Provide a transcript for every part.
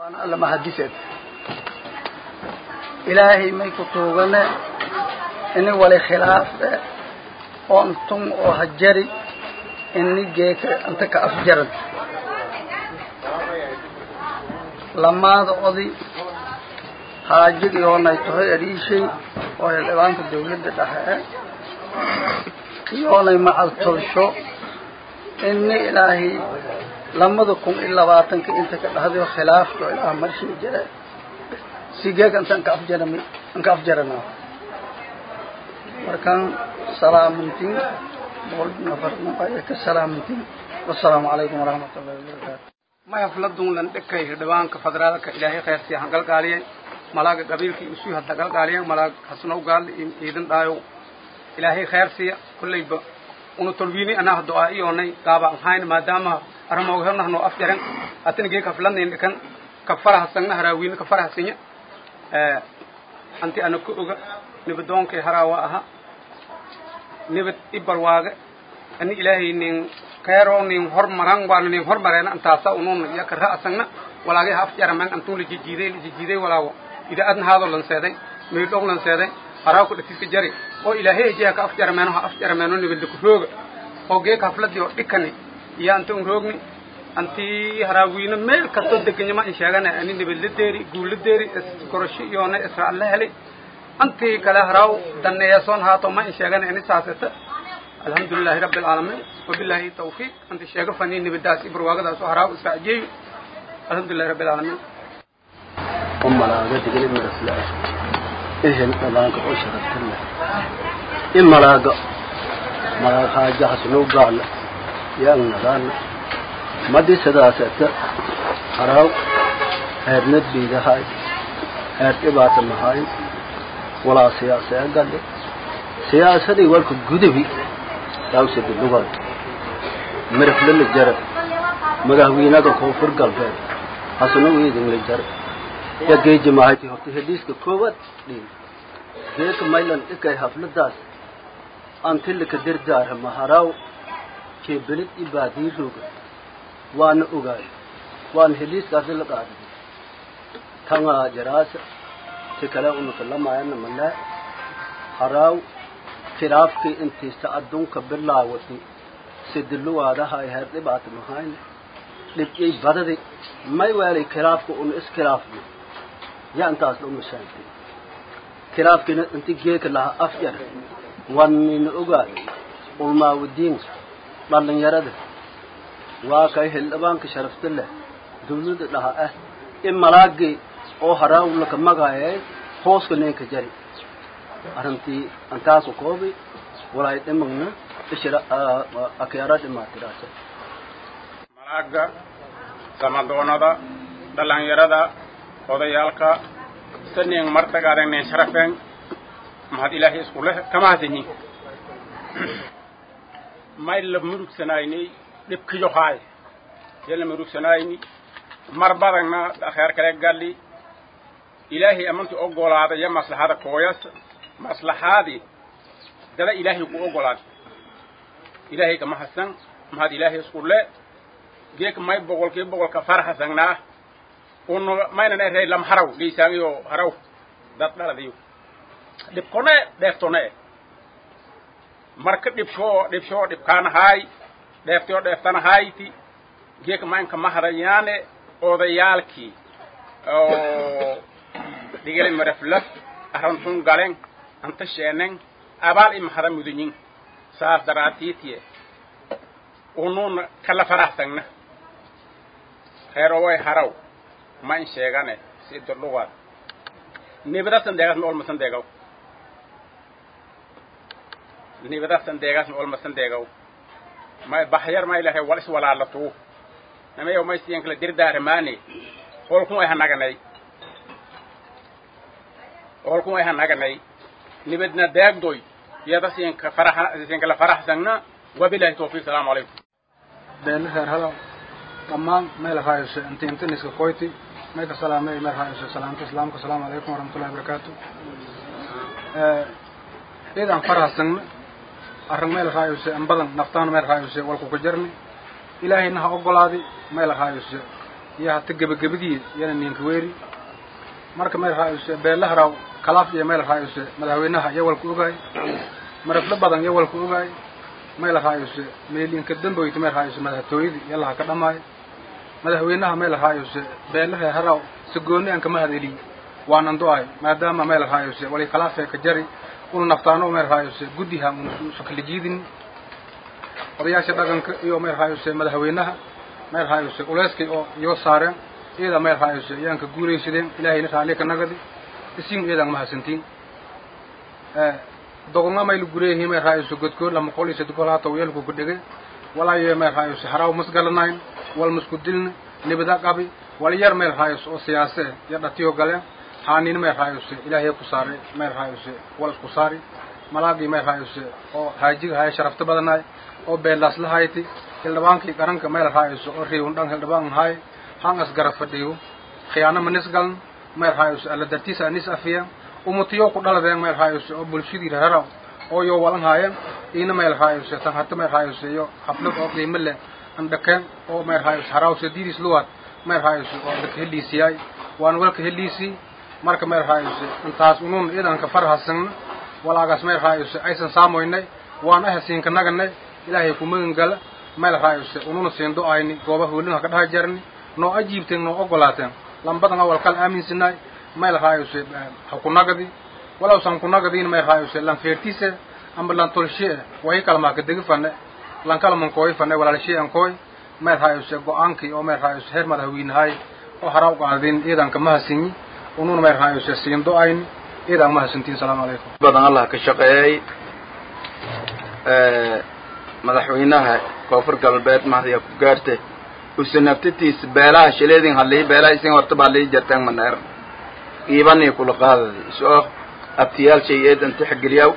waana alla mahadiseed ilaahay may ku tuugane ini wali khilaaf eh oo intun oo hajari ini geeka inta ka afjaran lamaada odi haajigii oonay tahay adhiishay oo xildhibaanka dawladda dhexe iyoonay macal tolsho ini ilaahay lamada kun iyo labaatanka inta ka dhahdayo khilaafka ilaah marshii jira sigeega intaan ka afjaram an ka afjarana markaan salaamantiin boqol nafar nabaya ka salaamantiin wasalaamu calaykum waraxmat ullahi wabarakaatu maya fladun lan dhekay hirdhibaanka federaalka ilaahay khayrsiya han galgaaliyay malaaga qabiilkii usuu hadda galgaaliyan malaag hasnow gaal iidin dhaayo ilaahay khayrsiya kollayba una tolwiini anaa do-aa iyoonay gaaba ahayn maadaama armoogahnahno af jaran atana geeka fladnayn dhikan ka farahasangna haraawiina ka farahasinya anti ana ku oga nibadoonkay haraawa aha nibad ibarwaaga ani ilaahay nin keero nin hormaran waana nin hormareena antaasa unun yaka ra'sangna walaagay ha afjaraman antun lijijiiday lijijiiday walaago ida adna haado lanseeday meydhog lanseeday haraa ku dhatiska jari oo ilaahay jeha ka afjarameeno ha afjarameeno nibadda ku rooga oo geeka hafladii oo dhikani iyo anta un roogni anti haraawiina meel kastoo deganyama in sheegana ani nibadla deeri guulla deeri iskorosho iyoona israel la helay antii kale haraaw daneeyasoon haato ma in sheegana ini saaseta الحمد لله رب العالمين وبالله التوفيق أنت الشيخ فني نبداس إبرواغ داس وهراو إسرائيل الحمد لله رب العالمين أم لا قد قل من رسول إيه الألانك أشرفت الله إما لا قا ما لا حاجة حسنو قال يا النغان ما دي سداسة هراو هرنت بيدا هاي هرت إبات المهاي ولا سياسة قال سياسة والك قدبي dawsad lugaad mirafle la jara madaxweynaga koonfur galbeed hasano weydin la jara ya geeji mahati horta hediiska koowaad dhiin geeka maylan dhikay hafladaas antilika dirdaara maharaw keebelid i baadii roga waana ogaay waana hediiskaasi la qaaday tanga jaraasa si kale unaka lamaayana malaa haraaw khilaafkii intiisa adduunka bilaawatay sidiluwaadaha ay heer dhibaata mahayn dhibyay badadi may weelay khilaafka un iskhilaafni ya intaas dhan mashaantay khilaafkiina inti geeka lahaa afjar wanina ogaad ulmaawadiinka dhallinyarada waa kay hildhibaanka sharafta leh dawladda dhaha ah in malaagii oo haraawlaka magaayay hooska ninka jari arrintii antaasu koobi walaay dhimagna ishira akyara dhimaatiraasa malaaga samadoonada dhalinyarada odayaalka sanin martagaadan nen sharafen mahad ilaahay isku leh kama hadini may la murugsanaynay dhibkiyo haay yala murugsanayni mar badagna akheer kale galli ilaahay amantii ogolaaday iyo maslaxada kooyas maslaxaadii dada ilaahay ku ogolaaday ilaahay kama hasan mahad ilaahay isku le geek may boqolkii boqolka farhasangnaa unu maynan erey lam haraw dhiisaangiyo haraw dad dhaladiyo dhibkone dheeftone marka dhibshoo dhibshoo dhibkaanahaay dheeftoo dheeftanahayti geek maynka mahadayaane odayaalkii oo dhigale maraflaf arantun galen anta sheenen abaal i mahada mudanyin saas daraatiitiye unun kala faraxsangna heeroway haraw ma in sheegane si dordhuwaad nibadasan deegaasna olmasan deegaw nibadasan deegaasna olmasan deegaw may baxyar ma ilahay wal is walaalatuu namayow may siyan kala dirdaaramaane holkun ay hanaganay holkun ay hanaganay nibadna deegdoy yada siinka faraxa siinkala faraxsangna wabilahi tawfiiq salaamu calaykum beena reer hadaw dhammaan meel raayose inta intaniska koyti meelka salaamay meel raayose salaamta islaamka asalaamu calaykum waraxmatullahi wabarakaatu idan farahsangna arrin meel raayose an badan naftaan meel raayose walku ka jarni ilaahayna ha ogolaadi meel raayose iyo hata gebagabadii iyana ninka weeri marka meel raayuse beelaharaw kalaaf iyo meel raayuse madaxweynaha iyo walku ogaay maraflo badan iyo walku ogaay meel raayuse meelinka damboyta meel raayuse madaxtooyadii iyo laha ka dhamaayo madaxweynaha meel raayuse beelaha haraw sagooni aan kama hadeliy waanan do-ay maadaama meel raayuse wali kalaafee ka jari una naftaano meel raayuse guddiha usukala jiidin odayaasha dhaqanka iyo meel raayuse madaxweynaha meel raayuse uleyskay oo iyo saareen iyada meel raayuse iyaan ka guulaysadeen ilaahayna raalli ka nagadi isin iyadan mahadsantiin dogonga maylu gureehi meel raayuse godkood lama qol iyo sadgol hata weelku ku dhege walaayo meel raayuse haraw masgalanayn wal masku dilna nibada qabi wal yar meel raayuse oo siyaase iyo dhatiyo galeen haanin meel raayuse ilaahay ku saaray meel raayuse wal isku saari malaagii meel raayuse oo haajiga haya sharafta badanaay oo beelaas la hayti hildhibaankii qaranka meel raayuse oo riiwn dhan hildhibaan haay han asgara fadhiyo khiyaano manis galan meel raayuse alla dartiisa anis afiya umutiyo ku dhaladeen meel raayuse oo bulshadii reeraw oo yo walan haayeen iina meel raayuse tan hata meel raayuse iyo xaflad oo qiimo leh andhakeen oo meel raayuse haraawse diidis luwaad meel raayuse oo andhaka heliisiyaay waan walka heliisii marka meel raayuse intaas unun idanka farhasan walaagaas meel raayuse aysan saamoynay waan ahasiinka naganay ilaahay ku magan gala meel raayuse ununa siin do-ayni gooba hoolinaha ka dhaha jarni noo ajiibteen noo ogolaateen lambadan awal kala aaminsanaay meel raayuse ha ku nagadi walowsan ku nagadiin meel raayuse lan feertiise amba lan tolshee wahi kalmaa ka degi fane lan kalaman kooy fane walaalshee an kooy meel raayuse go-aankii oo meel raayuse heer madaxweynahay oo hara uqaadin iidanka mahasinyi ununa meel raayuse siin do-ayni iidan mahadsantiin salaamu calaykum badan allah ka shaqeeyey madaxweynaha koonfur galbeed mahdiya ku gaarte usanabtitiis beelaha shileedin hadlii beelaha isin hortaba hadlii jartaan maneer iibanii kula qaadadi isoo abtiyaal shay eedan tixgeliyaw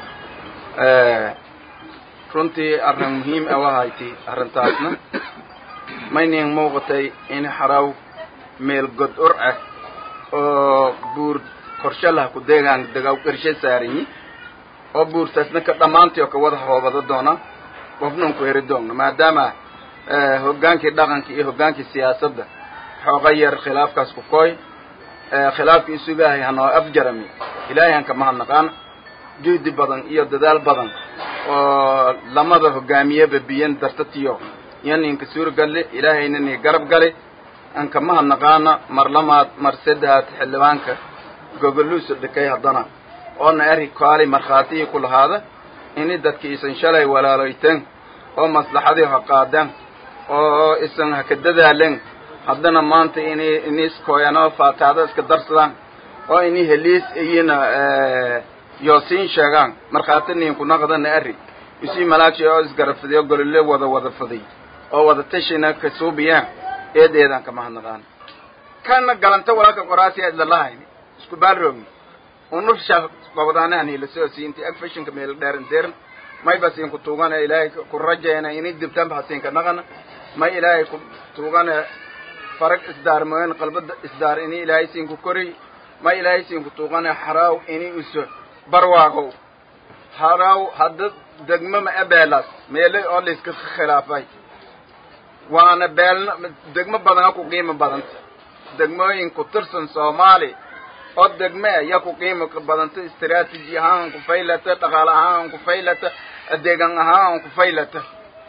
runtii arrin muhiim ah wahayti arrintaasna maynin muuqatay in xaraw meel god ur ah oo buur korshe lah ku deegaan degaw qarshe saaranyi oo buurtaasna ka dhammaantii oo ka wada hoobado doona qofnan ku heri doonna maadaama hoggaankii dhaqanka iyo hoggaankii siyaasadda xooga yar khilaafkaas ku kooy khilaafkii isugaahay hanoo afjarami ilaahay han kama hadnaqaana juhdi badan iyo dadaal badan oo lamada hogaamiyeba biyan dartatiyo yaninka suurgalle ilaahayna ni garab gali an kama hadnaqaana mar lamaad mar saddehaad xildhibaanka gogoluusa dhikay haddana oona eri kaali markhaatihii ku lahaada ini dadki isan shalay walaaloyteen oo maslaxadii ha qaadeen oo isan haka dadaalen haddana maanta ini iniskoyanoo faataada iska darsadaan oo ini heliis iyina yoosiin sheegaan markhaati ninku naqdana eri isii malaagshi oo isgarafadiyo golole wada wada faday oo wada tashina ka suubiyaan eedeedan kama hadnaqaan kana galanta walaalka qoraasi idlalahayni isku baalroogi unusha gobdaanahani lasoo siinti ag fashinka meel dheeran deeran may basiin ku tuugana ilaahay ku rajayna ini dibtanba hasiinka naqana may ilaahay ku tuugana farag isdaarmoyen qalbada isdaar ini ilaahay siin ku koriy may ilaahay siin ku tuugana xaraaw ini uso barwaagow haraaw hadda degmo ma e beelaas meele oo layska khilaafay waana beelna degmo badana ku qiimo badanta degmooyin ku tirsan soomaali oo degme ya ku qiimo badanta istaraatiji ahaan ku faylata dhaqaale ahaan ku faylata adeegan ahaan ku faylata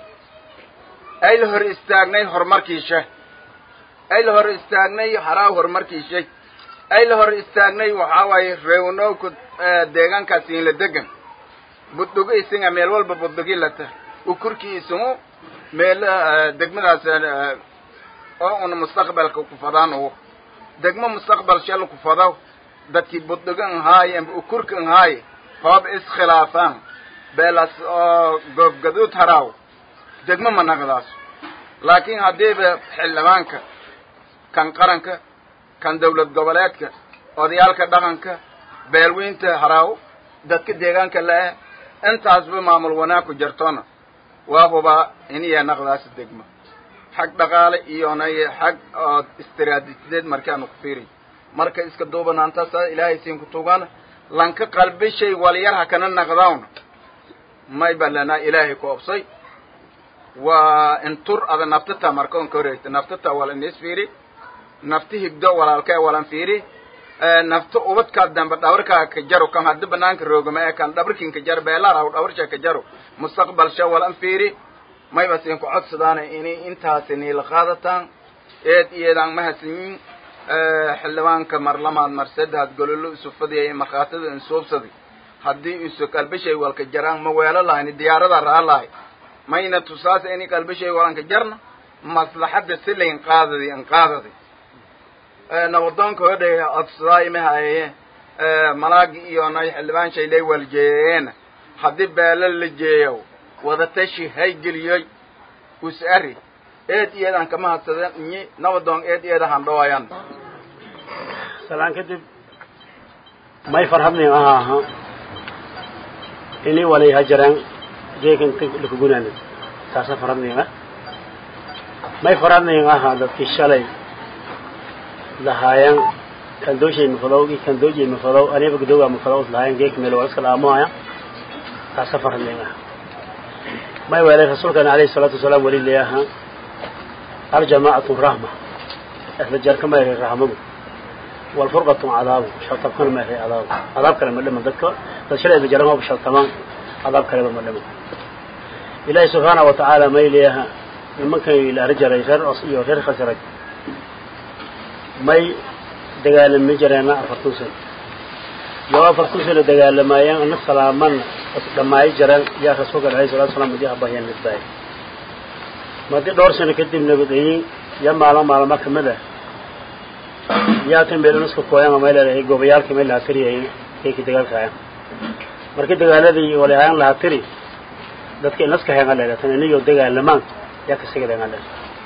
ay la hor istaagnay horumarkiisha ay la hor istaagnay haraaw horumarkiisha ay la hor istaagnay waxaa waaye reewnowka deegaankaas inla degan buddugo isinga meel walba buddugi lata ukurkii isugu meel degmadaas oo una mustaqbalka ku fadaan ugu degmo mustaqbal shal ku fadaw dadkii buddugo nhaaye amba ukurka nhaaye hoob iskhilaafaan beelas oo goobgaduud haraaw degmo ma naqdaas laakiin haddiiba xildhibaanka kan qaranka kan dawlad goboleedka odayaalka dhaqanka beelweynta haraaw dadka deegaanka la-e intaasba maamul wanaag ku jirtona waa hubaa iniya naqdaas degmo xag dhaqaale iyona xag oo istiraatiijideed markaanu ku fiiriy marka iska duubanaantaasa ilaahay siin ku tuugana lanka qalbishay walyar hakana naqdawna may balanaa ilaahay ku obsay waa intur ada naftata marka on ka horeegta naftata wala inis fiiri nafti higdo walaalkee walan fiiri nafto ubadkaa dambe dhabarkaa ka jaro kan haddi banaanka roogama ee kan dhabarkin ka jaro beelaraw dhabarsha ka jaro mustaqbalsha walan fiiri mayba siin ku codsadaana inay intaasi niila qaadataan eed iyeedaan mahadsanyiin xildhibaanka marlamaad mar saddexaad gololo isu fadiyay markhaatada insuubsadi haddii isu qalbishay walka jaraan ma weelo lahayni diyaarada raa lahay mayna tusaas ini qalbishay walanka jarna maslaxadda si layn qaadadi an qaadadi nabadoonka hodhay codsadaa imahaye malaagi iyo nay xildhibaan shaylay waljeeyeena haddii beelo la jeeyo wadatashi haygeliyey us-ari eed iyadan kama hadsaden inyi nabadoon eed iyada handhawayan salaan kadib may farhadnin aha aha ini walay hajaraan jeekan lakagunaanid taasa farhadnin ah may farhadnin aha dadkii shalay lahaayan kandooshay mafadow i kandoojay mafadow aniba gadoogaa mafadow lahaayan geeka meel walaska laamohaya taasa farhadnin ah may weelay rasuulkana alayhi salaatu wasalaam weli leeyaha aljamaacatu rahma isla jarka mayray rahmadu walfurqatu cadaabu shaltabkana mayray cadaabu cadaab kale ma dhiman dadka dad shalay isla jaran hoba shaltamaan cadaab kaleba ma dhiman ilaahi subxaana wa tacaala may leeyaha nimankay laari jaray reer os iyo reer khasraj may dagaalami jareena afartan sano yoo afartan sano dagaalamaayeen ana salaamana dhammaayo jareen yaa rasuulka alayhi salatu wasalaam madi abahyaan midbaay madi dhowr sano kadib nabadeyin ya maalmo maalmo kamid ah yaa tan beelanaska kooyan may leedahay gobayaalkii may lahaa tiriyay keykii dagaalkaaya markii dagaaladii walahaan lahaa tiri dadka inaska heenga leeda tan iniyo dagaalamaan yaa kasigaleena leeda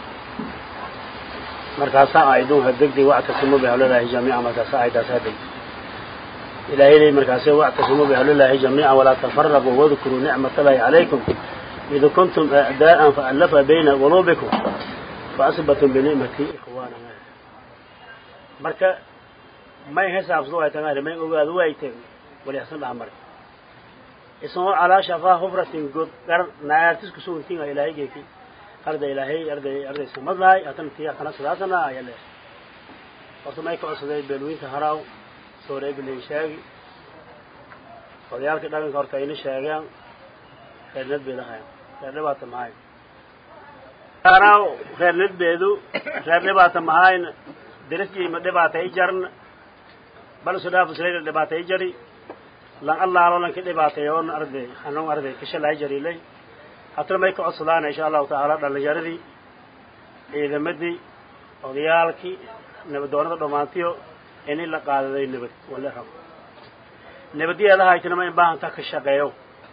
markaasaa aydun hadegdi wactasimu bihablilaahi jamiica markaasaa aydaasaa deg ilaahay ley markaase wactasimu bihablilaahi jamiica walaa tafaraquu wadkuruu nicmat allahi calaykum إذ كنتم أعداء فألف بين قلوبكم فأصبتم بنعمتي إخوانا marka may xisaabsado ay tagaan may ogaado way tag wali hasan dhaamar isoo ala shafa hufratin god gar naartis ku soo tinga ilaahay geeki arday ilaahay arday arday samadlay atan tiya kana salaasana ayale horta may ka codsaday beelweynta haraw soo reebilay sheegi odayaalka dhaganka horta ayna sheegaan reernad bay lahayn reer dhibaata mahayn haraw reernad beedu reer dhibaata mahayn درسي ما دبعت يجرن بل سداف سليل دبعت يجري لان الله لو لك دبعت يون أرضي حنون أرضي كشل يجري لي حتى ما يكون صلانا إن شاء الله تعالى دل جردي إذا مدي وديالك نبدون دومانتيو إني لا قاعدة ذي نبت ولا هم نبدي هذا هاي تنما يبان تكشجعيو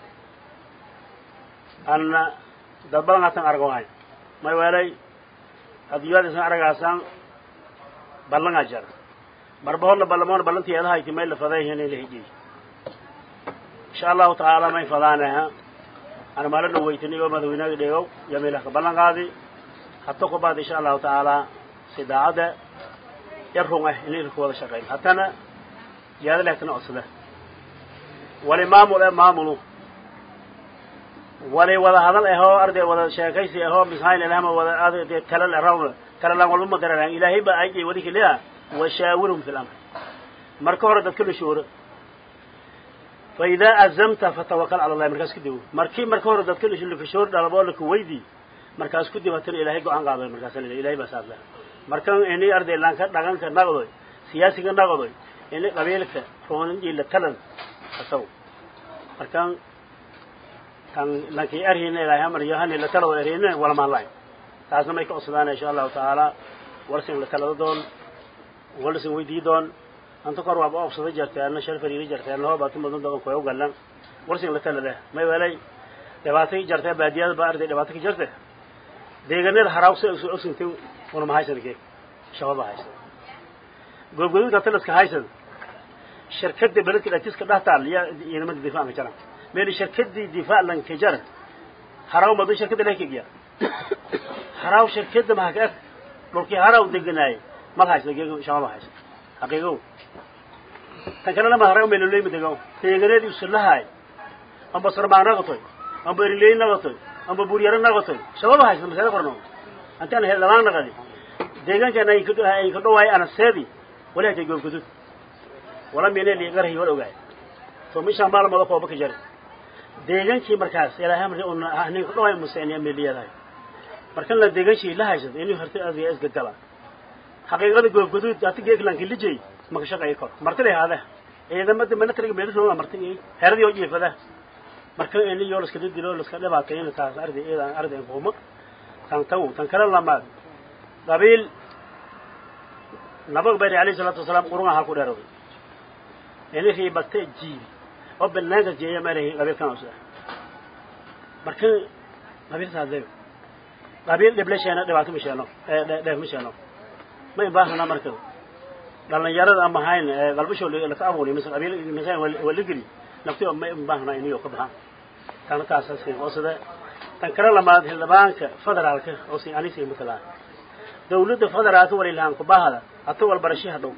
أن دبلنا تنارجوان ما يوالي أديوات سنارجاسان ballangaa jara marba horna ballamoona ballantii eedaha iti may la fadayhin in la hijiy insha allahu tacaala may fadaanaha ana maala dhaweytaniyo madaxweynaga dhegow yamiilaka ballan qaadi hato ku baad insha allahu tacaala si daacadda yar run ah in ilka wada shaqeyn haddana yaada lehtana codsada wali maamul eh maamulu wali wada hadal ahoo arday wada sheekaysi ahoo mishayn elahma wada talal arawna talalaan walba ma garanayaan ilaahay baa ayay wadi kaliya washaawirhum fi lamr marka hore dadka la shuuro fa idaa azamta fatawakal cala allahi markaas kadib markii marka hore dadka lakashoor dhalaboo laka weydi markaas kadib hatana ilaahay go-aan qaaday markaas la ilahay baa saas laha markan ini arday laanka dhaqanka naqdoy siyaasiga naqdoy ini qabiilka rooninjii la talan asaw markan kan lankii arhina ilaahay amar yohani la talo erhina wala maalayn taasna may ka codsadaan insha allahu tacaala warsin la talado doon warsin weydii doon anta kor waaba obsada jarteena shal fariiri jarteena hoo baatu mudan doon koy ugalan warsin la talada may welay dhibaato ki jartee baadiyada baa arday dhibaato ki jarte deegaanada haraawsa isu ogsintin wana ma haysan keeg shababa haysan goobgodinka talaska haysan shirkada beledka dhatiska dhahtaal yaa ciidamada difaaca jaran meel shirkadii difaac lanka jara haraaw madu shirkada lekegiya haraaw shirkada mahaka eg dhulkii haraaw deganaayay mal haysa geego shababa haysa xaqiigow tan kalena ma haraaw meeloleyma dego deeganeed usulahaay amba sarmaan naqotoy amba erileyn naqotoy amba buryaro naqotoy shababa haysa masala qorno antaan he dhamaan naqadi deegaankeena ay ka ay ka dhawaay anaseedi walaha kay goobgudud wala meene li garahi wala ogaay so misha maalmada kooba ka jari deegaankii markaas ilaahay amri una ahnin ka dhawaay museeniya meeliyadahay markan la deegaankii la haysad inuu hartay adiga isga gala xaqiiqada goobgudud ati geeglanki lijay ma ka shaqeey kor martay haada ciidamada militariga meelisoo martay heeradii oo jiifada marka in iyo la iska dilo la iska dhibaateeyo taas arday iyada arday kuuma tan taw tan kala lamaad qabiil nabag bari alayhi salatu wasalaam qurunga ha ku dheeraway in ri batte jiibi oo banaanka jeeya maray qabiil kan usoo marka qabiil saadee qabiil dhiblasheena dhibaato misheeno ee dheef misheeno ma ibaahna marka dhalinyarada ama hayn qalbisho la ka abuuri mise qabiil mise wala geli nafti ma ibaahna inuu ka baxan tan taas asii oo sida tan kala lamaad xildhibaanka federaalka oo si anisi matala dawladda federaalka walilaan ku baahada hata wal barashaha dhow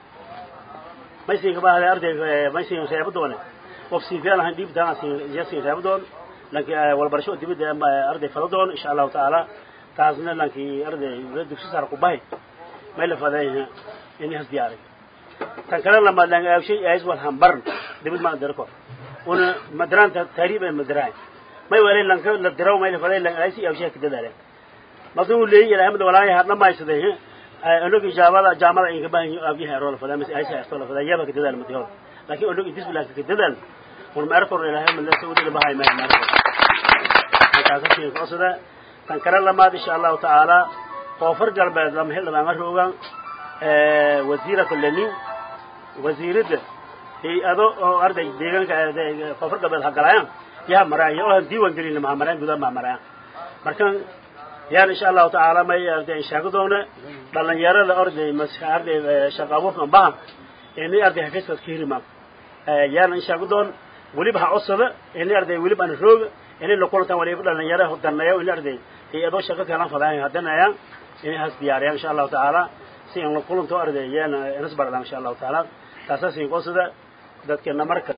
maysiga baahada arday maysiga reebadoone wafsi fiican ahaan dhiib taan asi jasi reebadoon laakiin wal barasho dibadda ama arday faladoon insha Allah taala taasna laakiin arday dugsi sar ku baahay may la fadayna inay has diyaaray tan kala lamaad laan aawshay ays wal hambar dibad ma darko una madraanta taariib ay madraay may wali lanka la diraw may la faday lan ays aawshay ka dadaaleen maduu leeyahay ilaahay mid walaahay hadna ma aysaday anagu jaamada jaamada in ka baahan yahay abiha rol fadaa mis ay saarto la fadaa yaba ka dadaal madiyo laakiin anagu intis bilaa ka dadaal war ma arko ilaahay mid la soo wadi bahay ma ma kaasa si qosada tan kala lamaad insha Allah taala koofar galbeed lama hel lama roogan ee wasiirada lani wasiirada ay ado oo arday deegaanka koofar galbeed hagalayaan yaa maraayo oo diiwan gelin ma maraan gudaha ma maraan markan yaan insha allahu tacaala may arday sheego doona dhalinyarada orday maska arday shaqa abuurkan bahan inay arday xafiiska ka hirima yaan sheego doon weliba ha codsada inay arday weliba aan roog inay la kulantaan waliba dhalinyaro daneeyo inay arday iyadoo shaqo kala fadaan hadanayaan inay has diyaariyaan insha allahu tacaala si aan la kulanto arday yaan inas baradaan insha allahu tacaala taasaas in qodsada dadkeena marka